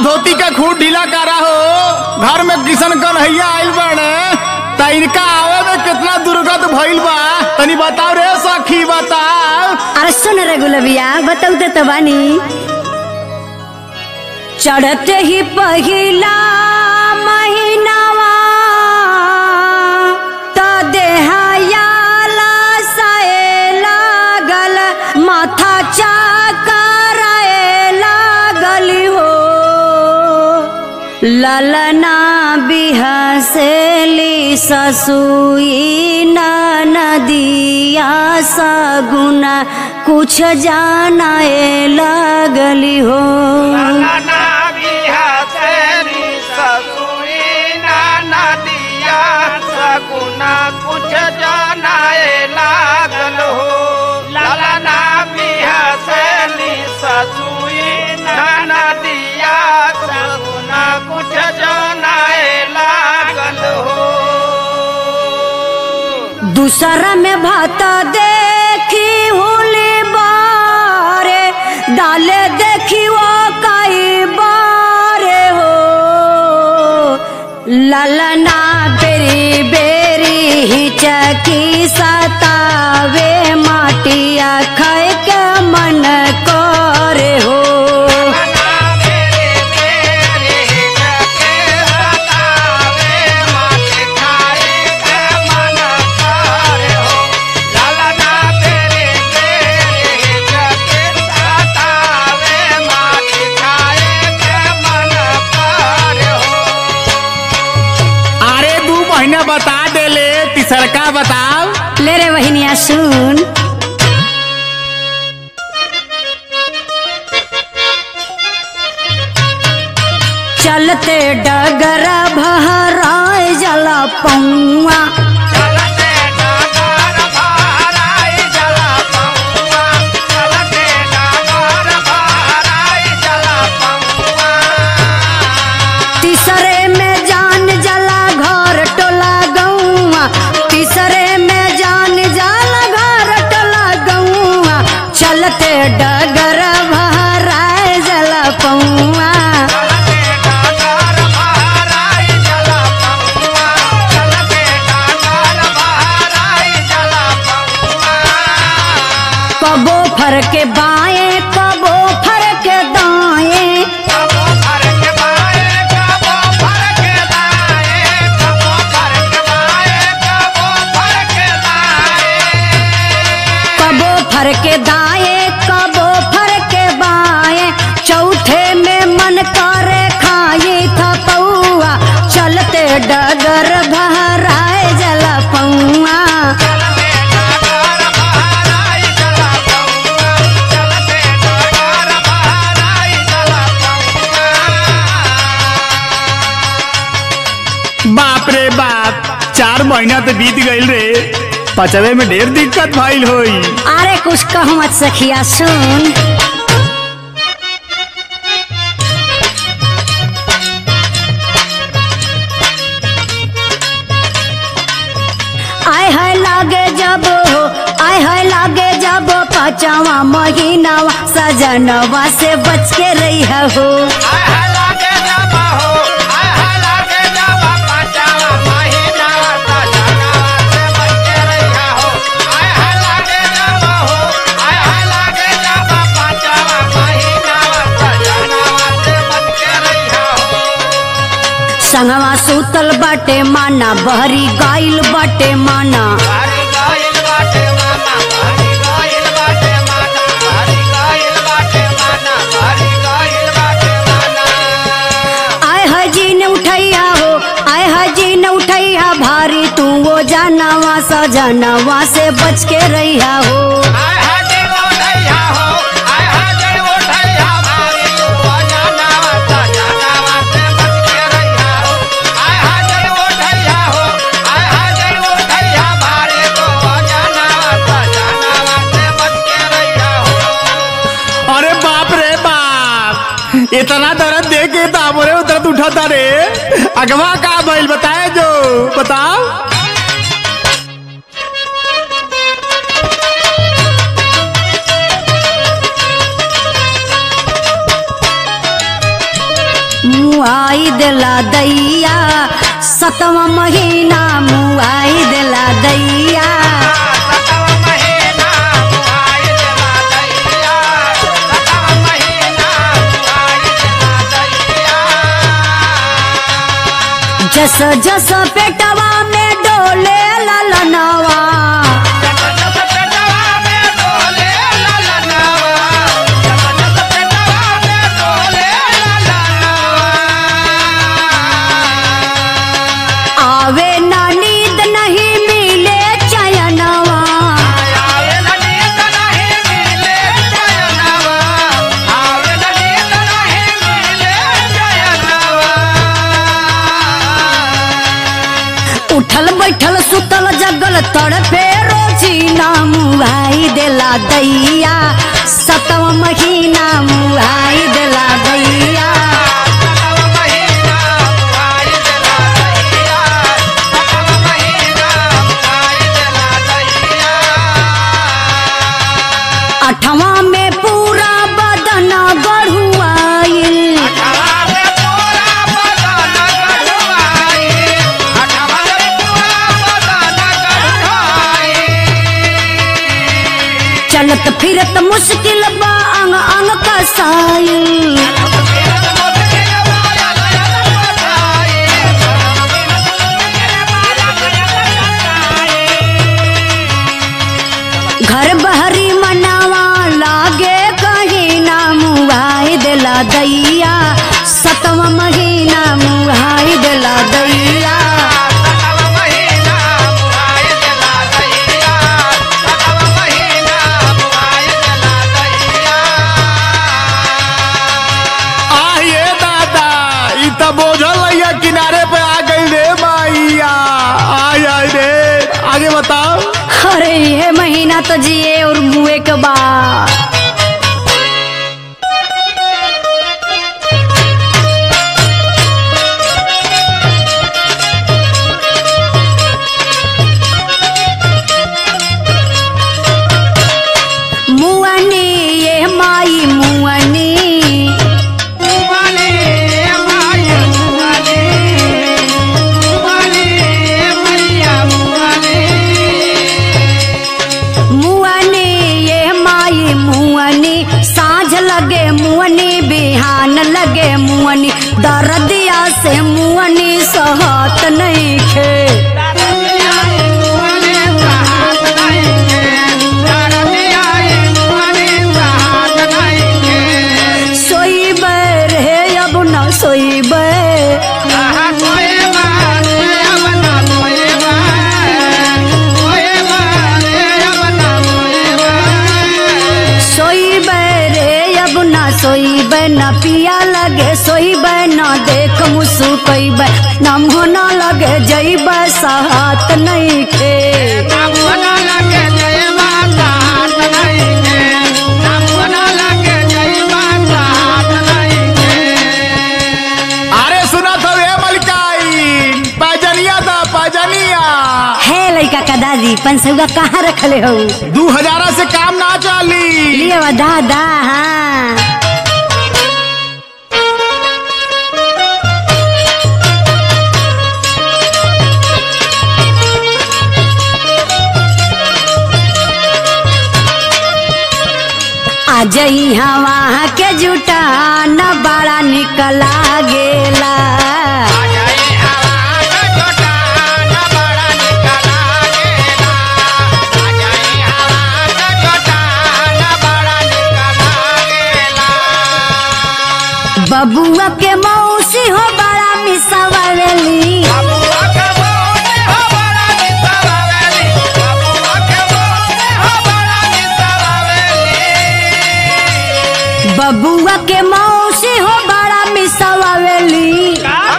धोती का खूट ढीला करा हो घर में किशन कन्हैया आइल बाड़े त इनका आवे में कितना दुर्गत भइल बा तनी बताओ रे सखी बताओ अरे सुन रे गुलबिया बताऊ तो बानी चढ़ते ही पहिला महीनावा त देहयाला साए लागल माथा चाकराए लागल हो ललना बिहसेली ससुई नदिया सगुना कुछ जानाए लगली हो नाना बिहा तेरी ससुरी नाना दिया सगुना कुछ जनाए लागल हो ललना बिहा तेरी ससुरी नाना दिया सगुना कुछ जनाए लागल हो दूसरा में भात देखी होली बारे डाले देखी वो कई बारे हो ललना बेरी बेरी हिचकी सतावे माटिया खाए के मन करे हो ललना मेरे मेरे जके सतावे माटे खाए के मन करे हो ललना तेरे मेरे जके सतावे माटे खाए के मन करे हो अरे दू महीना बता देले तीसरका बताओ ले रे बहिनिया सुन चलते डगर भहराए जला पौआ चलते डागर भाराई जला पौआ चलते डागर भाराई जला पौआ तीसरे में जान जला घर टोला गौआ तीसरे में जान जला घर टोला गौआ चलते डगर भहराए जला पौआ चलते डागर भाराई जला पौआ चलते डागर भाराई जला पौआ कबो फर के बाएं कबो फर के दाएं कबो फर के बाए कबो फर के दाए कबो फर के बाए कबो फर के दाए कबो फर के दाएं कबो फर के बाएं चौथे में मन करे खाए था पौआ चलते डगर भराए जला पौआ चलते डागर भाराई जला पौआ चलते डागर भाराई जला पौआ बाप रे बाप चार महीना तो बीत गईल रे पचवे में ढेर दिक्कत भइल होई अरे कुछ कहो मत सखिया सुन आय है लागे जब हो आय है लागे जब पांचवा महीनावा सजनवा से बच के रही हो आय हाय लागे जाबा हो आय हाय लागे जाबा पांचवा महीना का जनावा से बच के रहिया हो आय हाय लागे जाबा हो आय हाय लागे जाबा पांचवा महीना का जनावा से बच के रहिया हो संगवा सूतल बाटे माना बहरी गाइल बाटे माना हरि गाइल बाटे माना हरि गाइल बाटे माना हरि गाइल बाटे माना हरि गाइल बाटे माना आय है जी ने उठैया हो आय है जी ने उठैया भारी तू वो जानवा सजनवा से बच के रहिया हो आय हाय जय ओढ़ैया हो आय हाय जय ओढ़ैया मारी तू अजानावा ता जनावा से बच के रहिया हो आय हाय जय ओढ़ैया हो आय हाय जय ओढ़ैया मारी तू अजानावा ता जनावा से बच के रहिया हो अरे बाप रे बाप इतना दर्द दे के दामोरे दर्द उठाता रे अगवा का भइल बताए जो बताओ मुआई देला दैया सतवा महीना मुआई देला दैया सतव महीना बुआई देला दैया सतव महीना बुआई देला दैया जस जस पेटवा में डोले ललनवा जब जब पेटवा में डोले ललनवा जब जब पेटवा में डोले ललनवा आवे ना नींद नहीं मिले चयनवा आवे नींद नहीं मिले जयनवा आवे नींद नहीं मिले जयनवा उठल बैठल सुतल जगल तड़पे रोजी ना मुआई देला दैया सतवा महीना मुआई देला दैया सतव महीना बुआई देला दैया सतव महीना बुआई देला दैया अठवा में पूरा बदन गढ़ुआइल अठवा में पूरा बदन गढ़वाई अठवा में पूरा बदन गढ़वाई चलत फिरत मुश्किल बा अंग अंग कसाइल घर बहरी मनावा लागे कहीं ना मुआई देला दैया सतवा महीना मुआई देला दैया आह ये दादा ई त बोझल लैया किनारे पे आ गई रे माइया आय आय रे आगे बताओ अरे ये महीना तो जिए और मुए के बा मुअनी ये माई मुअनी मुअनी ये माई मुअनी साँझ लगे मुअनी बिहान लगे मुअनी दर्दिया से मुअनी सहत नहीं खे सोई रे अब न सोई सोई रे अब न सोई न पिया लगे सोई न देख मुसु कई न मोना लगे जईब सहत नहीं खे अरे सुना था रे मलकाई पैजनिया दा पैजनिया हे लइका का दादी पंसुगा कहाँ रखले हो दू हजारा से काम ना चली लिए वा दादा हाँ आज वहाँ के जुटा न बड़ा निकला गेला बबुआ के मौसी हो बड़ा मिसवावेली बबुआ के मौसी हो बड़ा मिसवावेली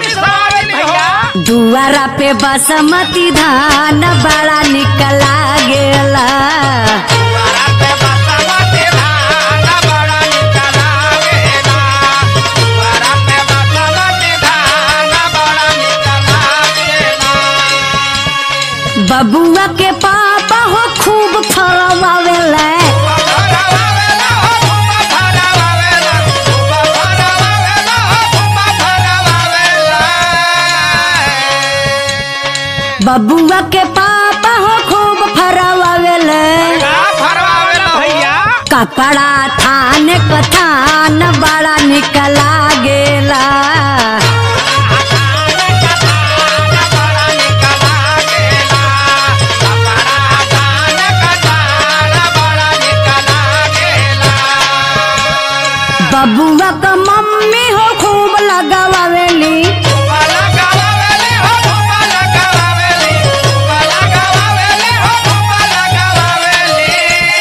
दुआरा पे बासमती धान बड़ा निकला गेला बबुआ के पापा हो खूब फरवावेला बबुआ के पापा हो खूब फरवावेले का फरवावेला भैया कपड़ा थान कथान बड़ा निकला गेला बड़ा निकला गेला कपड़ा दान कटार बड़ा निकला गेला बबुआ का मम्मी हो खूब लगावेली बाला गवावेली हो बाला गवावेली बाला गवावेली हो बाला गवावेली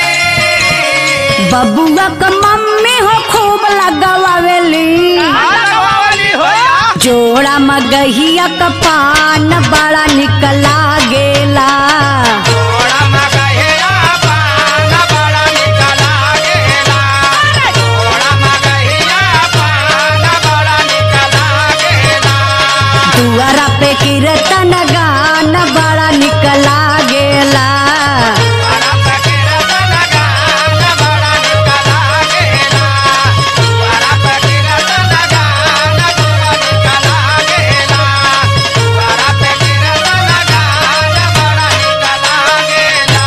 बबुआ का मम्मी हो खूब लगावेली बाला गवावेली हो जोड़ा मगहिया का पान बड़ा निकला गेला थोड़ा मगहिया पान बड़ा निकला गेला थोड़ा मगहिया पान बड़ा निकला गेला दुआरा पे कीर्तन गान बड़ा निकला गेला बड़ा फकीरतन गान बड़ा निकला गेला बड़ा फकीरतन गान बड़ा निकला गेला बड़ा फकीरतन गान बड़ा निकला गेला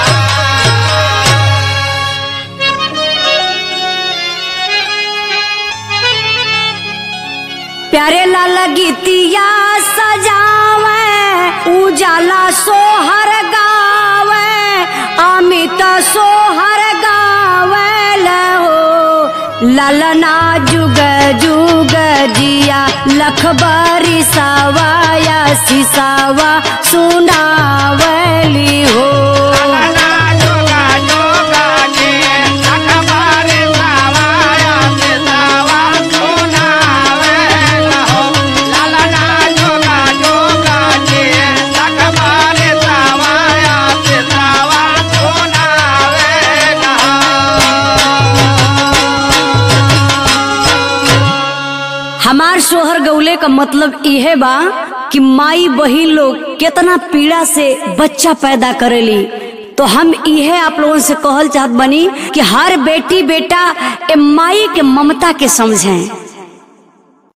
प्यारे लाल गीतिया सजावे उजाला सोहर गावे अमित सोहर गावे हो ललना जुग जुग जिया लखबरी सवाया सिसावा सुनावली हो लाला जोगा जोगा जी अखबारे सावाया से सावा सुनावे लहो लाला जोगा जोगा जी अखबारे सावाया से सावा सुनावे लहो हमार सोहर गौले का मतलब इहे बा कि माई बहिन लोग कितना पीड़ा से बच्चा पैदा करेली तो हम इहे आप लोगों से कहल चाहत बनी कि हर बेटी बेटा ए माई के ममता के समझें